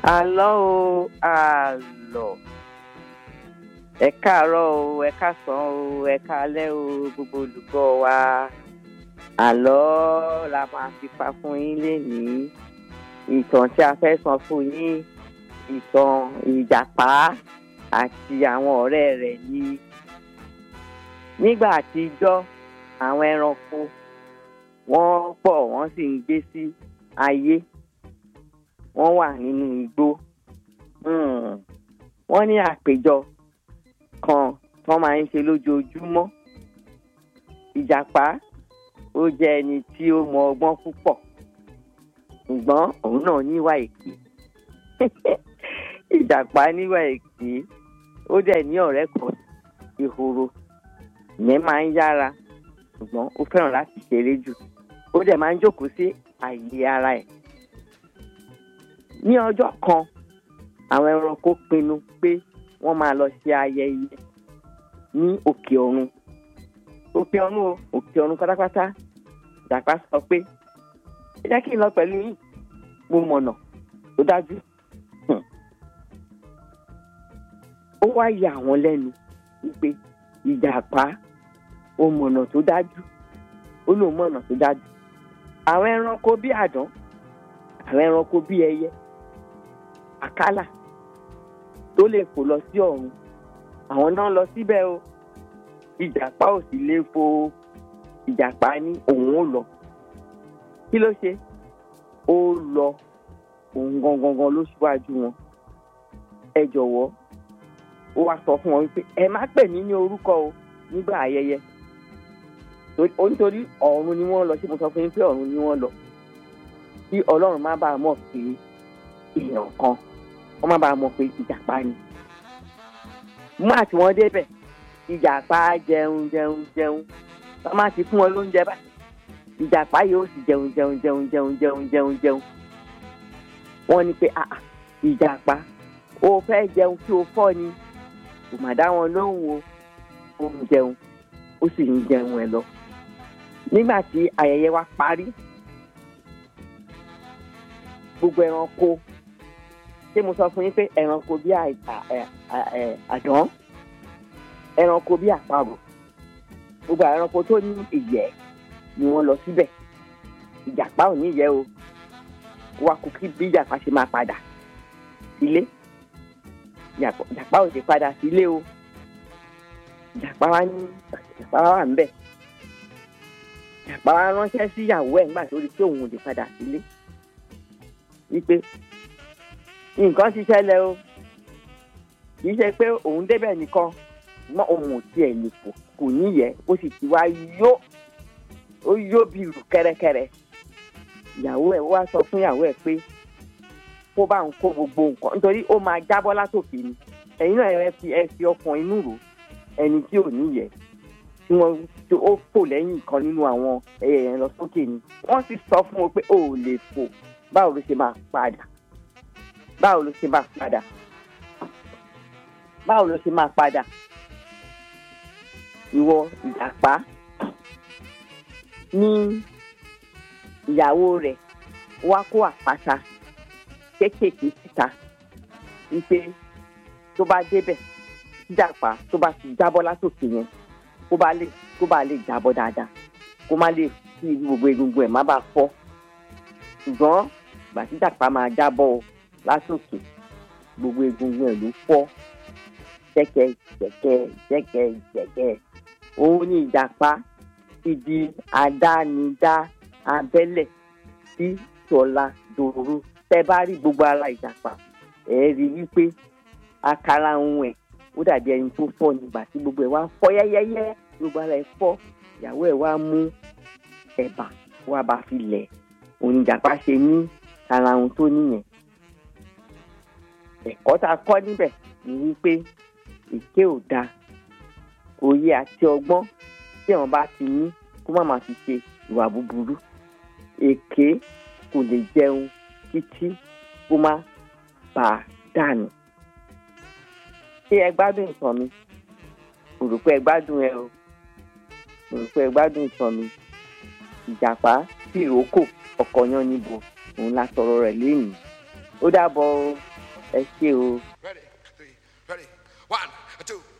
àlọ́ o àlọ́ ẹ káàárọ̀ o ẹ káàsán o ẹ káalẹ́ o gbogbo olùgbọ́ wa àlọ́ la máa fi pa fún yín lénìí ìtàn tí a fẹ́ sọ fún yín ìtàn ìjàpá àti àwọn ọ̀rẹ́ rẹ̀ ni nígbà àtijọ́ àwọn ẹranko wọ́n pọ̀ wọ́n sì ń gbé sí ayé wọ́n wà nínú igbó Hmm. wọ́n ní àpéjọ kan tí wọ́n máa ń ṣe lójoojúmọ́ ìjàpá ó jẹ́ ẹni tí ó mọ ọgbọ́n púpọ̀ ṣùgbọ́n òun náà níwà èké ìjàpá níwà èké ó dẹ̀ ní ọ̀rẹ́ kan ìhòòrò ìyẹn máa ń yára ṣùgbọ́n ó fẹ́ràn láti ṣeré jù ó dẹ̀ máa ń jókòó sí àyè ara ẹ̀ ní ọjọ́ kan àwọn ẹranko pinnu pé wọ́n máa lọ ṣe ayẹyẹ ní òkè ọ̀run òkè ọ̀run o òkè ọ̀run pátápátá ìjàpá sọ pé ẹ jẹ́ kí n lọ pẹ̀lú yín mo mọ̀nà tó dájú Hmm. ó wá yà wọ́n lẹ́nu wípé ìjàpá ó mọ̀nà tó dájú ó lóun mọ̀nà tó dájú àwọn ẹranko bí àdán àwọn ẹranko bí ẹyẹ àkàlà tó lè fò lọ sí ọ̀run àwọn náà lọ síbẹ̀ o ìjàpá ò sì lè fò ìjàpá ní òun ò lọ kí ló ṣe ó lọ òun gangan ló ṣíwájú wọn ẹ jọ̀wọ́ ó wá sọ fún wọn wípé ẹ má pè mí ní orúkọ o nígbà ayẹyẹ Torí- ó nítorí ọ̀run ni wọ́n lọ ṣé mo sọ fún yín pé ọ̀run ni wọ́n lọ kí ọlọ́run má bàa mọ̀ pé èèyàn kan wọ́n má bàa mọ̀ pé ìjàpá ni. mú àti wọ́n débẹ̀ ìjàpá jẹun jẹun jẹun wọ́n má ti fún wọn lóúnjẹ báyìí ìjàpá yóò sì jẹun jẹun jẹun jẹun jẹun jẹun jẹun. wọ́n ní pé àà ìjàpá o fẹ́ jẹun kí o fọ́ ni kò má dá wọn lóhùn o ó ń jẹun ó sì ń jẹun ẹ lọ. nígbà tí ayẹyẹ wa parí gbogbo ẹranko ṣé mo sọ fún yín pé ẹranko bí àì- à- ẹ- à- ẹ- àdán ẹranko bí àparò gbogbo àwọn ẹranko tó ní ìyẹ́ ni wọ́n lọ síbẹ̀ ìjàpá ò ní ìyẹ́ o wa kò kí bí ìjàpá ṣe máa padà sílé Ìjàpá- ìjàpá ò ṣe padà sílé o ìjàpá wa ní ìjàpá wa wà níbẹ̀ ìjàpá wa ránṣẹ́ sí ìyàwó ẹ̀ nígbà tó rí pé òun ò lè padà sílé wípé nǹkan ti ṣẹlẹ̀ o kì í ṣe pé òun débẹ̀ nìkan mọ́ òun ò tiẹ̀ lè fò kò níyẹ̀ ó sì ti wá yó ó yó bí ìrù kẹ́rẹ́kẹ́rẹ́ ìyàwó ẹ̀ wá sọ fún ìyàwó ẹ̀ pé kó bá ń kó gbogbo nǹkan nítorí ó máa jábọ́ látòkè ni ẹ̀yin náà ẹ fi ẹ fi ọkàn inú rò ẹni tí ò níyẹ̀ tí wọ́n tó ó fò lẹ́yìn kan nínú àwọn ẹyẹ yẹn lọ sókè ni wọ́n sì sọ fún wọn pé ó ò lè fò báwo ló ṣe máa padà báwo ló ṣe máa padà báwo ló ṣe máa padà ìwọ ìjàpá ní ìyàwó rẹ̀ wá kó àpáta kéékèèké síta wípé tó bá débẹ̀ ìjàpá tó bá ti jábọ́ látòkè yẹn kó bá lè kó bá lè jábọ́ dáadáa kó má lè kí gbogbo egungun ẹ̀ má bàa fọ́ ṣùgbọ́n ìgbà tí ìjàpá máa jábọ́ o látòkè gbogbo egungun ẹ̀ ló fọ́ jẹ́kẹ́ jẹ́kẹ́ jẹ́kẹ́ jẹ́kẹ́ òun ni ìjàpá ti di àdánidá abẹ́lẹ̀ tí tọ́lá dòrò tẹ́ bá rí gbogbo ara ìjàpá ẹ̀ rí wípé àkàrà ohun ẹ̀ ó dàbí ẹni tó fọ́ nígbà tí gbogbo ẹ̀ wá fọ́ yẹ́yẹ́yẹ́ gbogbo ara ẹ̀ fọ́ ìyàwó ẹ̀ wá mú ẹ̀bà wá bá fi lẹ̀ òun ni ìjàpá ṣe ní ara ohun tó níyẹn ẹ̀kọ́ tá a kọ́ níbẹ̀ ni wípé èké ò dáa òye àti ọgbọ́n tí àwọn bá ti ní kó má máa fi ṣe ìwà búburú èké kò lè jẹun títí kó má bàa dànù. ṣé ẹ gbádùn ìtàn mi mo rò pé ẹ gbádùn ẹ o mo rò pé ẹ gbádùn ìtàn mi ìjàpá tìrókò ọkọ̀ yan níbo òun la sọ̀rọ̀ rẹ̀ lénìí ó dàbọ̀ o. ẹ ṣé o. Ready, three, ready. One, two,